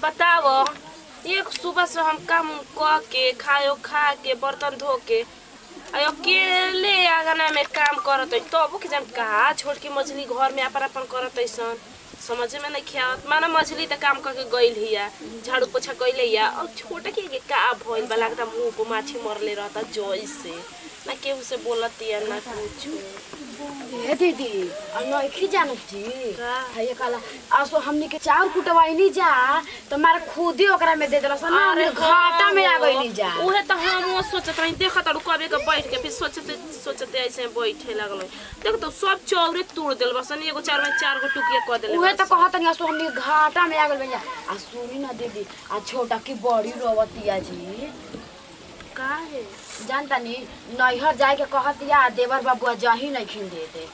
बताव एक सुबह से हम काम क के खायो खा के बर्तन धो के आ अकेले आंगना में काम करत है तबो के जन कहा छोड़ के मछली घर में अपन अपन करत ऐसन समझ में नहीं ख्याल माना मछली त काम करके गइल हिया झाड़ू पोछा कइले हिया और छोटा के के का भइल बा लगता मुंह को माछी मरले रहता जोई से ना केहू से बोलत या ना कुछ ए दीदी नइखी जानत जी का? है काला आसो हमनी के चाउर कुटवाइनी जा तो मारे खुद ही ओकरा में दे देलस ना हमनी घाटा में आ गइनी जा उहे त हम सोचत रही देखत अरु कबे के बैठ के फिर सोचते सोचते ऐसे बैठे लगल देख तो सब चौरे तोड़ देल बसन एगो चार में चार गो टुकिया क देले उहे त कहत नहीं आसो हमनी के घाटा में आ गइल जा आ सुनी ना दीदी आ छोटा की बड़ी रोवतिया जी का है जानता नी नैहर जाए के कहतिया देवर बाबुआ जही नहीं खिन दे दे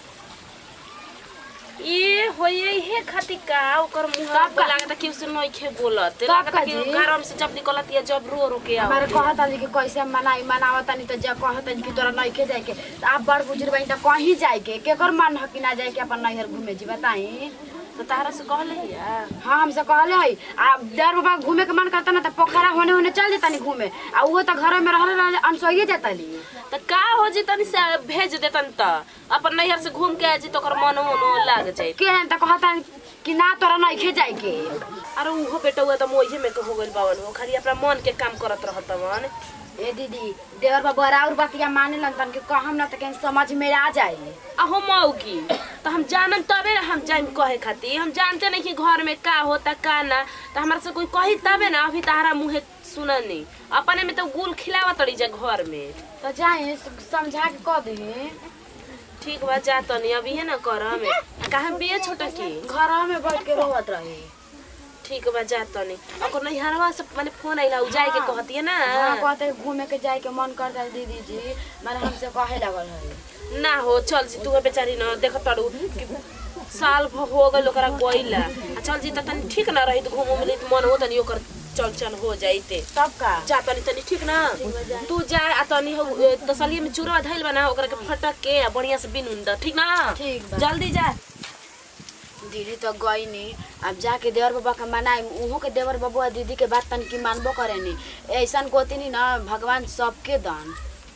ये होये हे खातिर का ओकर मुंह तब पे का? लागता कि उसे नइखे बोलत तब लागता का कि जी? गरम से जब निकलत या जब रो रो के हमारे आवत कहता कि कैसे मनाई मनावता नहीं तो जब कहता कि तोरा नइखे जाए के त आप बड़ बुजुर्ग बनी त कहीं जाए के केकर मन ह कि ना जाए के अपन नैहर घूमे जी बताई तो तारा से कहले या हाँ हमसे कहले है आ देर बाबा घूमे के मन करता ना तो पोखरा होने होने चल जाता नहीं घूमे आ वो तो घर में रहले रहले अनसोइए जाता ली त का हो जी तनी से भेज देतन त अपन नैहर से घूम के आ जी तो ओकर मन उनो लाग जाए के हैं तो कहता कि ना तोरा नइखे जाए के अरे उहो बेटा हुआ त मोहे में के हो गइल बावन हो खाली अपना मन के काम करत रहत मन ए दीदी देवर बाबा और बतिया माने लगन कि कहम ना तो कहीं समझ में आ जाए अहो मौगी तो हम जानम तबे ना हम जाइम कहे खातिर हम जानते नहीं कि घर में का होता का ना तो हमारा से कोई कही तबे ना अभी तारा मुँहे सुननी अपने में तो गुल खिलावा तड़ी जा घर में तो जाए समझा के कह दी ठीक बा जा तनी अभी है ना कर हमें कहा बिया छोटा की घर में बैठ के रोवत रही ठीक बा जा तनी ओकर नैहरवा से माने फोन आइला उ जाए के कहती है ना हाँ कहते घूमे के जाए के मन करता है दीदी जी मैंने हमसे कहे लगल है ना हो चल जी तू बेचारी न देख तड़ू कि साल भर हो गइल ओकरा गइला आ चल जी त तनी ठीक ना रही त घूम मिली त मन हो तनी ओकर चल चल हो जाइते तब का जा तनी तनी ठीक ना तू जा आ तनी हो तसलिए में चूरवा धइल बना ओकरा के फटक के आ बढ़िया से बिन उन द ठीक ना ठीक बा। जल्दी जा दीदी तो गई नहीं अब जाके देवर बाबा के मनाई उहों के देवर बाबुआ दीदी के बात तन की मानबो करे नी ऐसा गोती नहीं ना भगवान सबके दान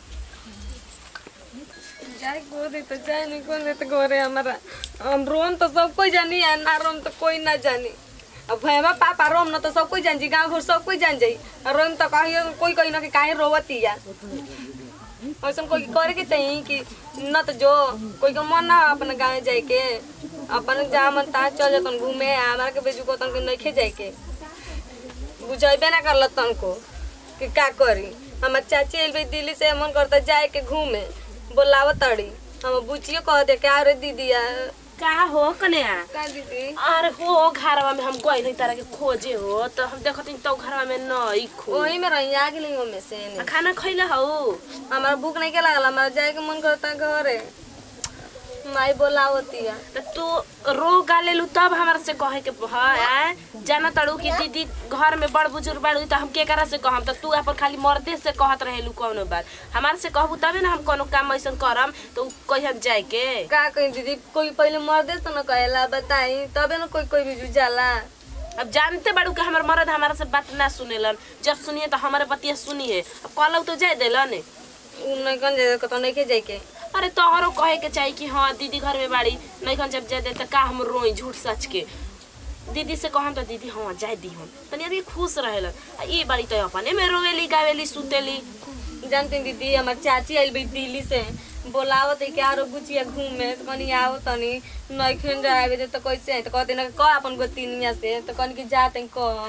जाए गोरे तो जाए नहीं कौन दे तो गोरे हमारा हम रोम तो सब कोई जानी है ना रोम तो कोई ना जानी अब भैया पापा रोम ना तो सब कोई जान जी गाँव घर सब कोई जान जाई और रोम तो कहियो कोई कही ना कि काहे रोवती या ऐसा कोई करे के चाहिए कि न तो जो कोई के मन ना अपने गाँव जाए के अपन जहाँ मन तहाँ चल जतन घूमे हमारा के बेजू को तन के नइखे जाए के बुझेबे ना करल तन को कि का करी हमार चाची एल दिल्ली से मन करता जाए के घूमे बोलाव तड़ी हम बुचियो कह दे क्या रे दीदी का हो कन्या का दीदी अरे हो घरवा में हम गइल तारा के खोजे हो तो हम देखत तो घरवा में नहीं खो वही में रही आ गेली ओमे से आ खाना खइला हो हमारा भूख नहीं के लागल हमारा जाए के मन करता घरे माई बोलावतिया त तू रो गालेलू तब हमरा से कहे के है जाना तड़ू कि दीदी घर में बड़ बुजुर्ग बाड़ू त हम केकरा से कहम त तू अपन खाली मर्दे से कहत रहेलू कौनो बात हमार से कहबू तबे ना हम कोनो काम ऐसन करम तो उ कहियन जाए के का कही दीदी कोई पहले मर्दे तो न कहेला बताई तबे न कोई कोई भी जाला अब जानते बाड़ू कि हमर मर्द हमारा से बात ना सुनेलन जब सुनिए तो हमारे बतिया सुनिए अब कहलऊ तो जाए देलन उ नहीं कन जाए कतो नहीं के जाए के अरे तोहरो कहे के चाही कि हाँ दीदी घर में बाड़ी नहीं खन जब जाए दे त का हम रोई झूठ सच के दीदी से कहम त दीदी हाँ जाए दी हम तनी अभी खुश रहेलन आ ई बाड़ी तो अपने में रोवेली गावेली सुतेली जानती दीदी हमार चाची आइल बी दिल्ली से बोलावत है क्या रो गुचिया घूमे तो कनी आओ तनी नहीं खेन जाए दे तो कैसे है तो कहते ना कह अपन गोतिनिया से तो कनी की जाते कह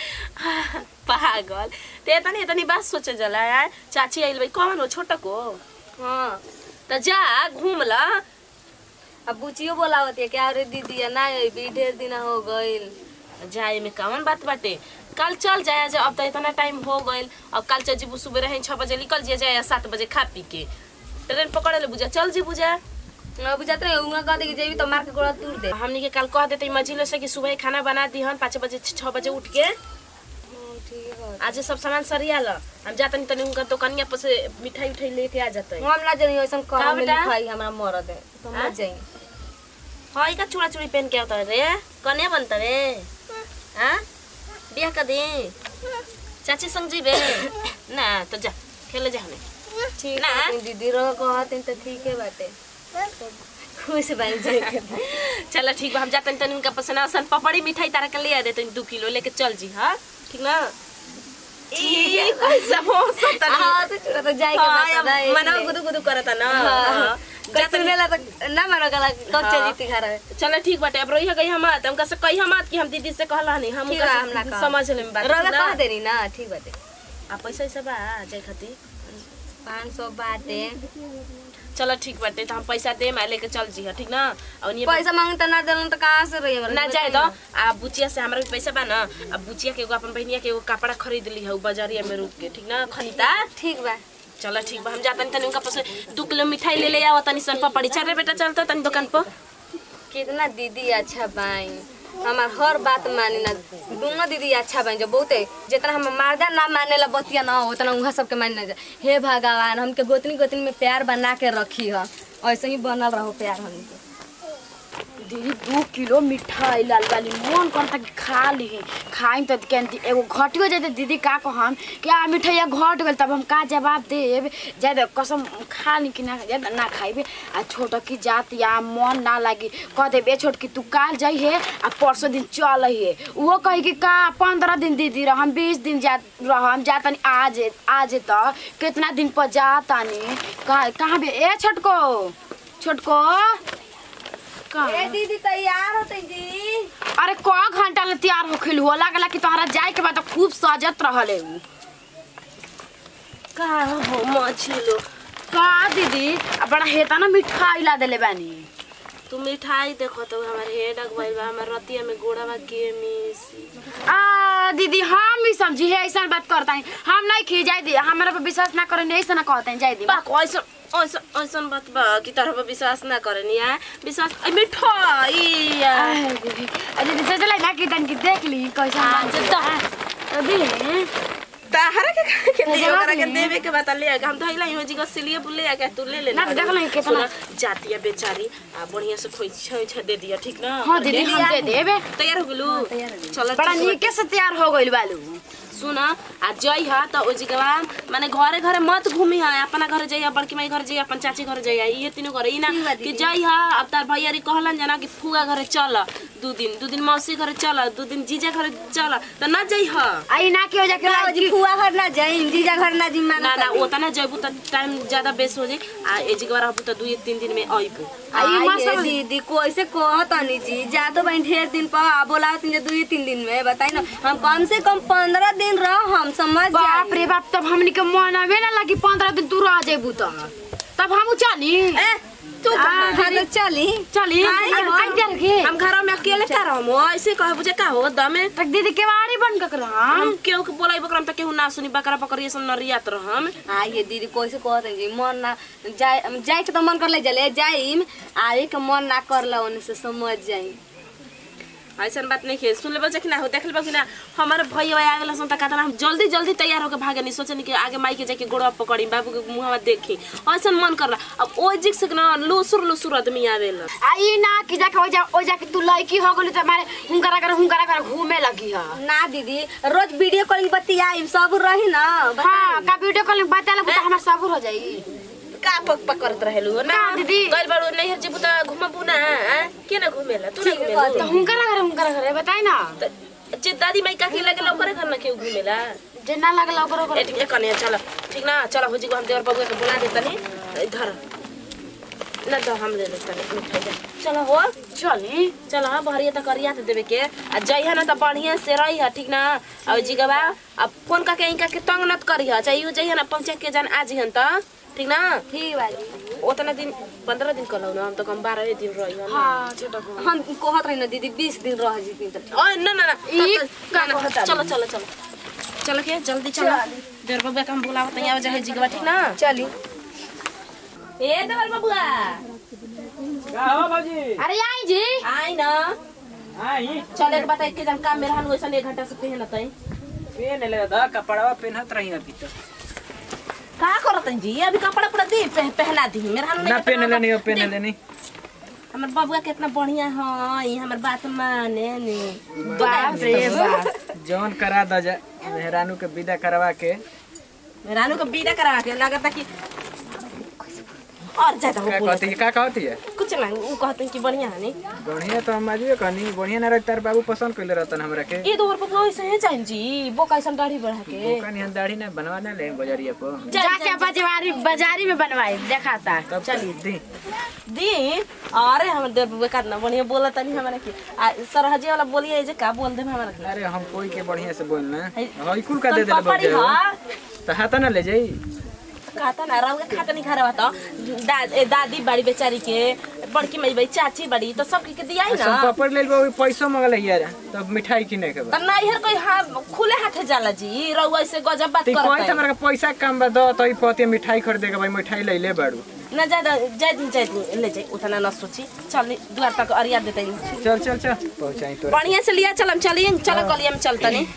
पागल ते तनी तनी बात सोचे जला यार चाची आइल भाई कौन हो छोटा को हाँ त जा घूम ला अब बुचियो बोलावत है क्या रे दीदी ना अभी ढेर दिन हो गइल जाए में कौन बात बाटे कल चल जाए जा अब तो इतना टाइम हो गइल अब कल चल जीबू सुबह रहे छः बजे निकल जाए जाए सात बजे खा पी के ट्रेन पकड़े ले बुझा चल जी बुझा अब जाते रहे उंगा कहते कि जेबी तो मार के गोड़ा तूर दे हमनी के कल कह देते मझिलो से कि सुबह खाना बना दी हम पाँच बजे छः बजे उठ के ठीक है आज सब सामान सरिया ला हम जाते नहीं तनी उनका दुकानिया पर से मिठाई उठाई लेके आ जाते हम ना जानी ऐसा का कह में बेटा? लिखाई हमरा मरद है तो हाँ? मत जाई हाँ का चूड़ा चूड़ी पहन के आता रे कने बनता रे हाँ बिया बियाह कर दे चाची संग जीबे ना तो जा खेले जा हमें ठीक ना। है दीदी रो कहते तो ठीक है बाटे खुश बन जाए चलो ठीक बा हम जाते तनी उनका पसंद आसन पपड़ी मिठाई तारा के ले आ देते दू किलो लेके चल जी हाँ ठीक ना ई समोसा तनी हाँ तो छोड़ा तो जाए के हाँ, बात ना या मना गुदु गुदु करता ना हाँ। कहीं सुनेला तो ना मानो गला कब हाँ। चली थी घर में चलो ठीक बाटे अब रोइहा गई हम आत हमका से कही हम आत कि हम दीदी से कहला नहीं हम ठीक उनका बा, से हम ना कहब। समझ ले बात रोगा ठीक ना? कह देनी ना ठीक बाटे आ पैसा ऐसा बा जाए खातिर पाँच सौ बाटे चलो ठीक बाटे तो हम पैसा दे मैं लेके चल जी ठीक ना और ये पैसा मांगता ना दिलन तो कहाँ से रही ना जाए दो आ बुचिया से हमरा भी पैसा बा ना आ बुचिया के एगो अपन बहनिया के एगो कपड़ा खरीद ली है बाजारिया में रुक के ठीक ना खनीता ठीक बा चलो ठीक बा हम जाता तनी उनका पास दू किलो मिठाई ले ले आओ तनी सन पपड़ी चल रे बेटा चलता तनी दुकान पर कितना दीदी अच्छा बाई हमार हर बात मानी ना दोनों दीदी अच्छा बाई जो बहुते जितना हम मर्दा ना माने ला बतिया ना हो उतना उहाँ सबके माने जा हे भगवान हमके गोतनी गोतनी में प्यार बना के रखी है ऐसे ही बनल रहो प्यार हमके दीदी दू किलो मिठाई लाल वाली मन करता कि खा ली खाई तो कहती एगो घटियो जाते दीदी का कहम क्या मिठाइया घट गल तब हम का जवाब देब जाए कसम खा ली कि ना जाए ना खाइबे आ छोट की जात या मन ना लागी कह देबे छोट की तू काल जाइए आ परसों दिन चल है वो कही कि का पंद्रह दिन दीदी रहम बीस दिन जा रहम जातनी आज आज तो कितना दिन पर जातानी कहाँ कहाँ बे ए छोटको छोटको कहाँ दीदी तैयार होते जी अरे क घंटा ले तैयार होखिल हो लागला कि तोहरा जाए के बाद तो खूब सजत रहले उ का हो मछलो का दीदी आ बड़ा हेता ना मिठाई ला देले बानी तू मिठाई देखो तो हमारे हेड अगवाइल बा हमार रतिया में गोड़ावा के मिसी आ दीदी हम भी समझी है ऐसा बात करता है हम नहीं खी जाए दी हमारा पर विश्वास ना करे ऐसा ना कहते हैं जाए दी बा ऐसा ऐसा ऐसा बात बा कि तरह पर विश्वास ना करे नहीं है विश्वास ए, मिठाई आ। आय दीदी आ दीदी सोचला ना कि तन की देख ली कैसा आ, नाच जब है अभी ताहरा के कहे के तो दियो जवाब करा के नहीं। देवे के बता ले आके हम धइला हो जी को सिलिए बुले आके तू ले ले ना, देख लो ये कितना- जातिया बेचारी आ बढ़िया से खोई छ छ दे दिया ठीक ना हाँ दीदी हम दे देबे तैयार हो गेलू चलो बड़ा ठीक बा। नीके से तैयार हो गइल बालू सुन आ जई ह त ओ जगह माने घरे घरे मत घूमी ह अपना घर जइया बड़की माई घर जइया अपन चाची घर जइया ये तीनों घर ई ना ठीक बा कि दीदी। जई ह अब तार भैया री कहलन जना कि फुगा घरे चल दू दिन दू दिन मौसी घरे चल दू दिन जीजा घरे चल त ना जई ह आई ना के हो जाके ना जी फुआ घर ना जाई जीजा घर ना जी माना ना ना ओतना जइबू त टाइम ज्यादा बेस हो जाई आ ए जगह रहबू त दुई तीन दिन में अइबू आई आई मौसम- दीदी कैसे कहतनी जी जातो बहन ढेर दिन पर बोलावती जे दुई तीन दिन में बताई ना हम कम से कम पंद्रह दिन रह हम समझ बाप जाई रे बाप तब हमनी के मनवे ना लगी पंद्रह दिन तू रह जेबू त तब हम चली ए, तू आ, कहाँ? हाँ, दीदी। तो चली चली आई हो। आई कर के हम घर में अकेले का रहम ऐसे कहबू जे का हो दमे तक दीदी केवाड़ी बन के रहम हम केहू के बोलाई बकरम त केहू ना सुनी बकरा बकरी सब नरियात रहम आइए दीदी कैसे कहते जी मन ना जाए जाए के तो मन कर ले जले जाइम आवे के मन ना करला ओने से समझ जाई ऐसा बात नहीं है सुन लेबो कि ना हो देख लेबो कि ना हमारे भैया आ गेल सन त कहता हम जल्दी जल्दी तैयार होके भागे नहीं सोचनी कि आगे माई के जाके गोड़वा पकड़ी बाबू के मुंहवा देखी ऐसा मन करला अब ओ जिक से ना लुसुर लुसुर आदमी आवेला आई ना कि जाके ओ जा ओ जाके तू लड़की हो गली त मारे हुंकरा कर हुंकरा कर घूमे लगी हा ना दीदी रोज वीडियो कॉलिंग बतियाई सब रही ना हां का वीडियो कॉल में बता ले हमर सबूर हो जाई का पक पक करत रहेलु ना का दीदी? गइल बाड़ू नहीं हर जेबू त घुमबू ना आ? के ना घुमेला तू ना ठीक है, घुमेला तो हुंकरा कर हुंकरा कर बताई ना त- जे दादी माई काकी लगे ओकरे घर ना केहू घुमेला जे ना लगला ओकरो ए ठीक है कने चल ठीक ना चल हो जी को हम देवर बाबू के बुला देतनी इधर ना तो हम ले लेतनी मिठाई दे चलो हो चली चल हाँ बहरिया तक करिया तो देवे के आ जइहा ना तो बढ़िया से रही है ठीक ना और जी गवा अब फोन करके इनका के तंग नत करी है चाहिए जइहा ना पहुंचे के जान आज हन त ठीक ना ठीक बाजी उतना दिन पंद्रह दिन कहलौ ना हम तो कम बारह दिन रही हन हां छोटा को हम कहत रही ना दीदी बीस दिन रह जीती तो ओए ना ना ना ई तब तो- का ना, ना, कहता चलो चलो चलो चलो के जल्दी चलो देवर बाबू के हम बुलावत यहाँ जाए जी गवा ठीक ना चली ए देवर बाबूआ का हो बाबूजी अरे आई जी आई ना आई चल एक बात के जन काम मेरा हन वैसा एक घंटा से पहले तई पेन ले दा कपड़वा पेनहत रही अभी तो का करत हैं जी अभी कपड़ा पूरा दे पह, पहला दी मेरा हन ना पेन ले नहीं पेन ले नहीं हमर बबुआ कितना बढ़िया है हमर बात माने ने बाप रे बाप जौन करा द जा मेहरानू के विदा करवा के रानू को बीदा करा के लगता कि और ज्यादा हो का बोलत कहती है का कहती है कुछ ना वो कहते हैं कि बढ़िया है नहीं बढ़िया तो हम आजू कहनी बढ़िया ना रह तार बाबू पसंद कइले रहतन हमरा के ये दो रुपये वैसे है जाइन जी वो कैसन दाढ़ी बढ़ा के बोका निहन दाढ़ी ना बनवा ना ले बजरिया को जाके बाजारी बाजारी में बनवाई देखाता तब चली दी दी अरे हम देर बुआ करना बढ़िया बोला तनी हमारा की आ सरहजी वाला बोलिए जे का बोल दे हमारा के अरे हम कोई के बढ़िया से बोलना है- हई कुल का दे तन दे पपड़ी हा तो हाथ ना ले जाई खाता ना रंग खाता नहीं खा रहा था दा, ए, दादी बड़ी बेचारी के बड़की मई बड़ी चाची बड़ी तो सब के दिया ही ना सब पपड़ ले लो पैसो मंगल यार तब मिठाई किने के बा तो नहीं हर कोई हाँ खुले हाथे जाला जी रउआ से गजब बात ती कोई करता त हमरा के पैसा कम बा दो तो ई पति मिठाई खरीदे के भाई मिठाई ले ले बाड़ू ना ज्यादा जाय दिन जाय दिन ले जाए उतना ना सोची चल द्वार तक अरिया देते हैं चल चल चल पहुंचाई तो बढ़िया से लिया चल हम चलिए चलो गलिया में चलता नहीं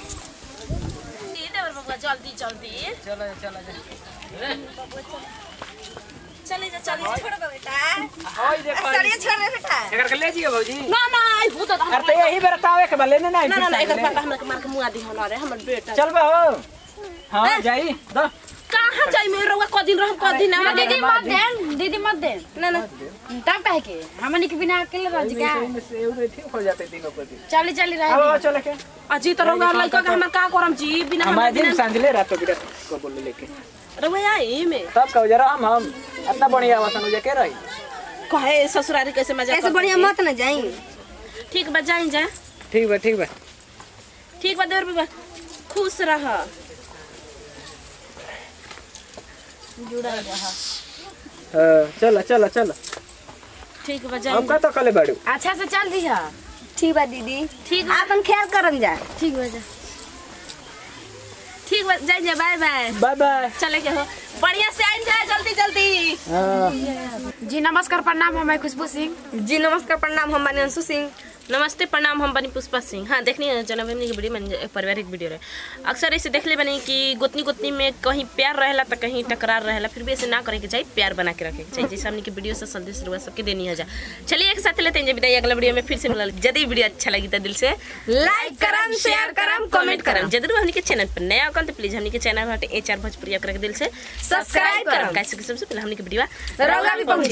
जल्दी जल्दी चलो चलो जा चले जा चले जा छोड़ दो बेटा ओई देखो सड़िया छोड़ दे बेटा एकर के ले जियो भौजी ना ना आई भूत तो अरे तो यही बेर तावे के बा लेने ना ना ना ना एकर पापा हमरा के मार के मुआ दी हन रे हमर बेटा चल बा हो हां जाई दो कहां जाई में रउआ क दिन रहम क दिन ना दीदी मत दे दीदी मत दे ना ना तब कहे के हमनी के बिना अकेले रह जी का से एउ ठीक हो जाते दिनों प्रति चली चली रह अब चल के अजी तो रउआ लइका के हमर का करम जी बिना हम हमर आज दिन बिना सांझले रात बिरा को बोल लेके रउआ आई में तब कहो जरा हम हम इतना बढ़िया वसन हो के रही कहे ससुरारी कैसे मजा ऐसे बढ़िया मत ना जाई ठीक बा जाई जा ठीक बा ठीक बा ठीक बा देवर बाबा खुश रह जुड़ा रह हां चल चल चल ठीक बा अब जाई का तो कले बाड़ू अच्छा से चल दिया ठीक बा दीदी ठीक आपन ख्याल करम जा ठीक हो जा ठीक बा जाई जा बाय बाय बाय बाय चले के हो बढ़िया से आइन जाए जल्दी जल्दी हां जी नमस्कार प्रणाम हम खुशबू सिंह जी नमस्कार प्रणाम हम बानी अंशु सिंह नमस्ते प्रणाम हम बनी पुष्पा सिंह हाँ देखनी है जन्मदिन की वीडियो में पारिवारिक वीडियो रहे अक्सर ऐसे देख ले बनी कि गोतनी गोतनी में कहीं प्यार रहेला तो कहीं टकरार रहेला फिर भी ऐसे ना करे के चाहिए प्यार बना के रखे के चाहिए जैसे हमने की वीडियो से संदेश शुरुआत सबके देनी है जा चलिए एक साथ लेते हैं जब विदाई अगला वीडियो में फिर से मिला यदि वीडियो अच्छा लगी तो दिल से लाइक करम शेयर करम कमेंट करम जरूर हमने के चैनल पर नया अकाउंट तो प्लीज हमने के चैनल हटे एच आर भोजपुरी करके दिल से सब्सक्राइब करम कैसे कि सबसे पहले हमने के वीडियो रउआ भी पहुंच